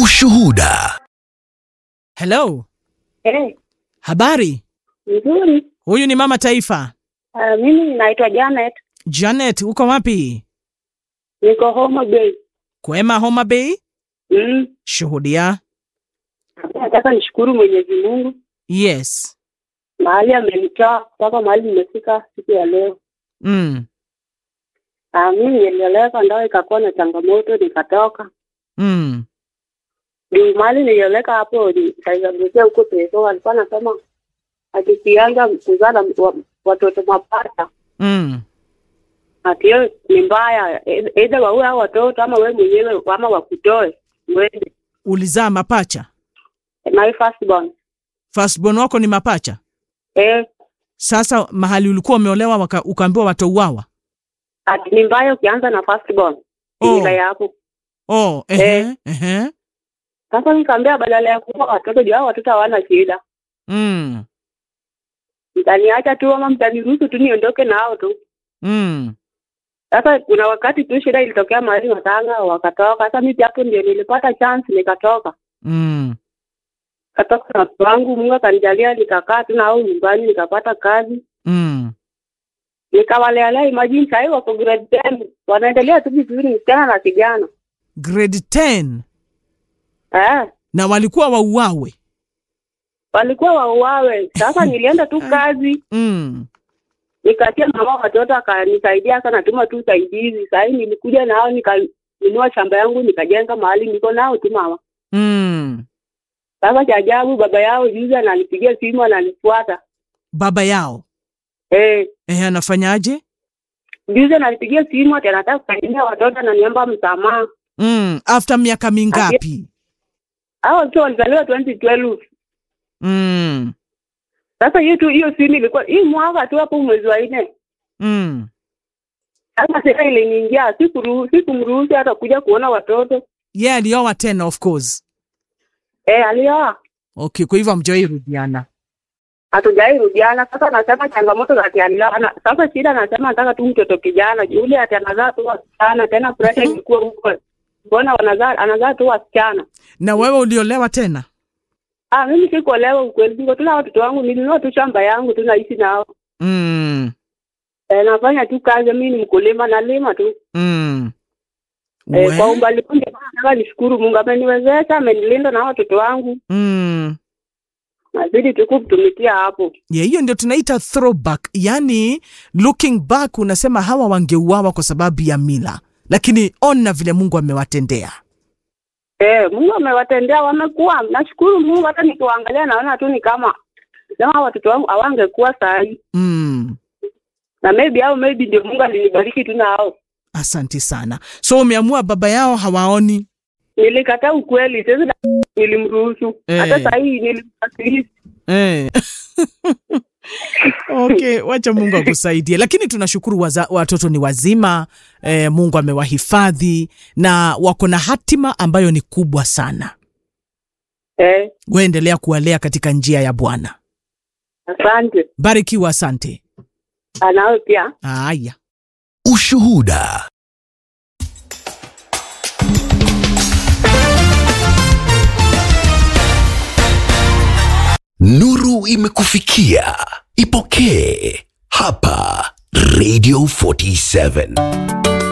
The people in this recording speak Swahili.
Ushuhuda. Hello, Eh, habari? nzuri. Huyu ni mama taifa. Uh, mimi naitwa Janet, Janet, uko wapi? niko Homa Bay. Kwema, Homa Bay. Mm. Shuhudia. Nataka nishukuru Mwenyezi Mungu Yes. mahali amenitoa mpaka mahali nimefika siku ya leo. Mm. Ah, mimi nilioleka ndoa ikakuwa na changamoto nikatoka. Mm. Ndio mahali nilioleka hapo nikaizabuzia huko peso walikuwa nasema akikianza kuzaa na wa- watoto mapacha Mm. ati hiyo ni mbaya, E- either waue hao watoto ama wewe mwenyewe ama wakutoe mwende. Ulizaa mapacha? My firstborn. Firstborn wako ni mapacha? Eh, Sasa mahali ulikuwa umeolewa waka- ukaambiwa watauawa? ati ni mbaya ukianza na firstborn. Oh. Mila yako. Oh, ehe, Eh. ehe. Sasa nikaambia badala ya kuua watoto juu hao watoto hawana shida. Mm. Mtaniacha tu ama mtaniruhusu tu niondoke na hao tu. Mm. Sasa kuna wakati tu shida ilitokea mahali Matanga wakatoka. Sasa mimi hapo ndio nilipata chance nikatoka. Mm. Katoka na watoto wangu, Mungu akanijalia nikakaa tu na hao nyumbani nikapata kazi. Mm. Nikawalealea imagine sasa hivi wako grade 10 wanaendelea tu vizuri msichana na kijana. Grade 10 Eh, na walikuwa wauawe. walikuwa wauawe. Sasa nilienda tu kazi Mm. nikatia mama watoto akanisaidia aka natuma tu usaidizi. Sasa hivi nilikuja nao nikanunua shamba yangu nikajenga mahali niko nao tu mama. Mm. Sasa cha ajabu baba yao juzi ananipigia simu ananifuata. Baba yao Eh, ehe, anafanyaje? juzi ananipigia simu ati anataka kusaidia watoto ananiomba msamaha. Mm. After miaka mingapi? Hao watoto walizaliwa 2012. Mm. Sasa hiyo tu hiyo simu ilikuwa hii mwaka tu hapo mwezi wa nne. Mm. Sasa sasa iliniingia sikuruhusu sikumruhusu hata kuja kuona watoto. Ye yeah, alioa tena of course. Eh, alioa. Okay, kwa hivyo hamjawahi rudiana. hatujai rudiana. Sasa anasema changamoto za kialana. Sasa shida anasema anataka tu mtoto kijana, yule ati anazaa tu wasichana, tena pressure ilikuwa huko, mbona wanazaa anazaa tu wasichana. Na wewe uliolewa tena? Ah, mimi sikuolewa ukweli, niko tu na watoto wangu, nilinunua tu shamba yangu tu naishi nao. Mm. E, nafanya tu kazi, mimi ni mkulima, nalima tu Mm. e, We- kwa umbali huu ndio maana nataka nishukuru Mungu, ameniwezesha, amenilinda na watoto wangu, Mm. nazidi tu kumtumikia hapo. Yeah, hiyo ndio tunaita throwback, yani looking back, unasema hawa wangeuawa kwa sababu ya mila, lakini ona vile Mungu amewatendea. Eh, Mungu amewatendea wamekuwa. Nashukuru Mungu, hata nikiwaangalia naona tu ni kama sema watoto wangu hawangekuwa saa hii, Mm. na maybe au maybe ndio Mungu alinibariki tu na hao. Asanti sana. So umeamua baba yao hawaoni? Nilikataa ukweli, sasa na- nilimruhusu Eh. hata saa hii nilimwasilisha. Eh. Okay, wacha Mungu akusaidie, lakini tunashukuru waza, watoto ni wazima eh, Mungu amewahifadhi na wako na hatima ambayo ni kubwa sana. Eh, Waendelea kuwalea katika njia ya Bwana. asante. Barikiwa, asante. Anawe pia Haya. Ushuhuda. Nuru imekufikia. Ipokee hapa Radio 47.